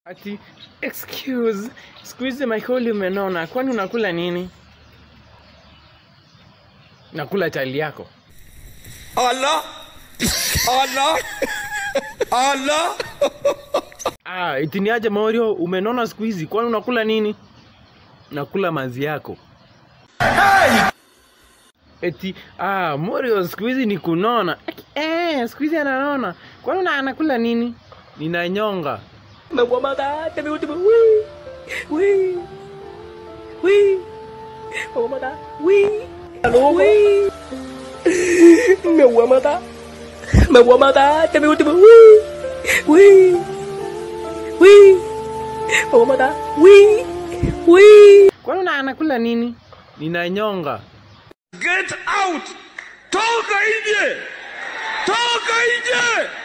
Ati excuse, siku hizi Michael umenona, kwani unakula nini? Nakula chali yako. Allah Allah Allah Ah, eti ni aje Mario, umenona siku hizi, kwani unakula nini? Nakula mazi yako. Eti ah, Mario siku hizi ni kunona. Eh, siku hizi ananona. Kwani una- anakula nini? Ninanyonga. Mewamata, temiutimu, wii, wii, wii, mewamata, wii, wii, mewamata, mewamata, temiutimu, wii, wii, wii, mewamata, wii, wii. Kwani una- anakula nini? Ninanyonga. Get out Toka nje Toka nje